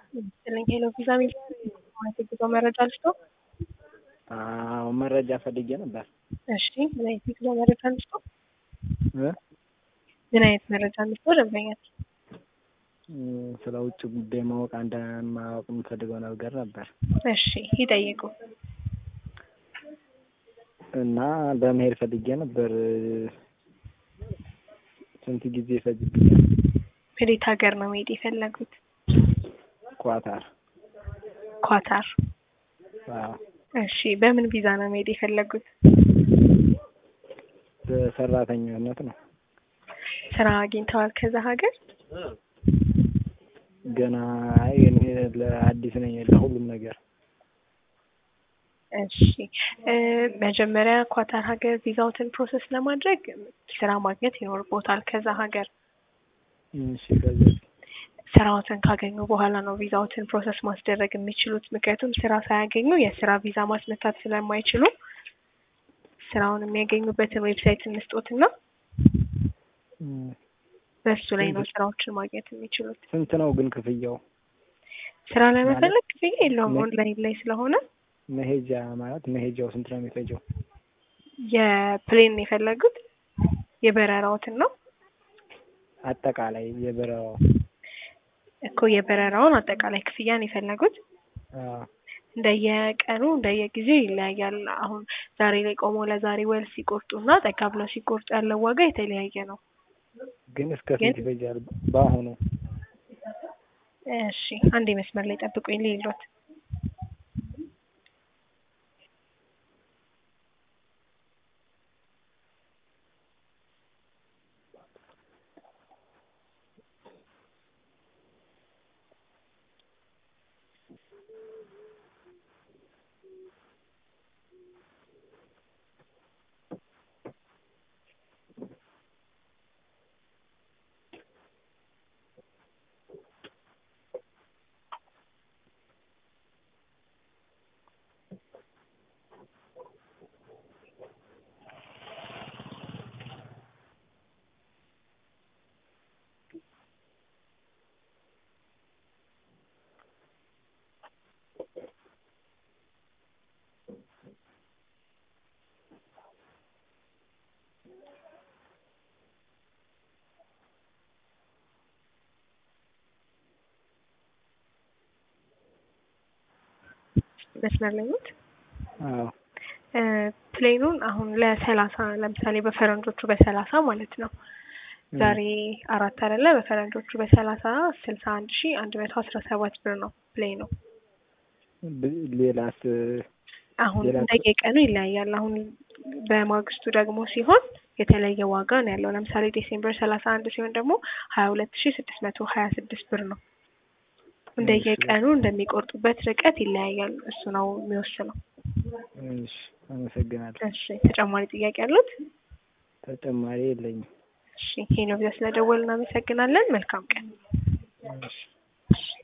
መሰለኝ ሄሎ ቪዛ ሚል የጉዞ መረጃ ልስጦ? አዎ መረጃ ፈልጌ ነበር። እሺ ምን አይነት የጉዞ መረጃ ልስጦ? እ ምን አይነት መረጃ ልስጦ? ደንበኛች ስለ ውጭ ጉዳይ ማወቅ አንድ ማወቅ የምፈልገው ነገር ነበር እሺ ይጠይቁ። እና በመሄድ ፈልጌ ነበር። ስንት ጊዜ ይፈጅብኛል? ወዴት ሀገር ነው መሄድ የፈለጉት? ኳታር። ኳታር። አዎ እሺ በምን ቪዛ ነው መሄድ የፈለጉት? በሰራተኛነት ነው። ስራ አግኝተዋል ከዛ ሀገር? ገና አይ እኔ ለአዲስ ነኝ ለሁሉም ነገር። እሺ እ መጀመሪያ ኳታር ሀገር ቪዛዎትን ፕሮሰስ ለማድረግ ስራ ማግኘት ይኖርቦታል ከዛ ሀገር። እሺ ከዚህ ስራዎትን ካገኙ በኋላ ነው ቪዛዎትን ፕሮሰስ ማስደረግ የሚችሉት። ምክንያቱም ስራ ሳያገኙ የስራ ቪዛ ማስመታት ስለማይችሉ ስራውን የሚያገኙበትን ዌብሳይት እንስጦትና በሱ ላይ ነው ስራዎችን ማግኘት የሚችሉት። ስንት ነው ግን ክፍያው? ስራ ለመፈለግ ክፍያ የለውም ኦንላይን ላይ ስለሆነ መሄጃ ማለት መሄጃው ስንት ነው የሚፈጀው? የፕሌን የፈለጉት የበረራዎትን ነው አጠቃላይ የበረራው እኮ የበረራውን አጠቃላይ ክፍያን የፈለጉት አዎ እንደየቀኑ እንደየጊዜው ይለያያል። አሁን ዛሬ ላይ ቆሞ ለዛሬ ወል ሲቆርጡና ጠጋ ብለው ሲቆርጡ ያለው ዋጋ የተለያየ ነው። ግን እስከ ስንት ይፈጃል በአሁኑ? እሺ አንዴ መስመር ላይ ጠብቁኝ ልይሎት። መስመር ላይ ኖት? አዎ እ ፕሌኑን አሁን ለሰላሳ ለምሳሌ በፈረንጆቹ በሰላሳ ማለት ነው ዛሬ አራት አይደለ በፈረንጆቹ በሰላሳ ስልሳ አንድ ሺ አንድ መቶ አስራ ሰባት ብር ነው ፕሌኑ። ብ- ሌላስ አሁን ሌላ እንደየቀኑ ይለያያል። አሁን በማግስቱ ደግሞ ሲሆን የተለየ ዋጋ ነው ያለው። ለምሳሌ ዲሴምበር ሰላሳ አንድ ሲሆን ደግሞ ሀያ ሁለት ሺ ስድስት መቶ ሀያ ስድስት ብር ነው። እንደየቀኑ እንደሚቆርጡበት ርቀት ይለያያል። እሱ ነው የሚወስነው። እሺ አመሰግናለሁ። እሺ ተጨማሪ ጥያቄ አሉት? ተጨማሪ የለኝም። እሺ ይሄ ነው ብዛ ስለደወል እናመሰግናለን። መልካም ቀን። እሺ እሺ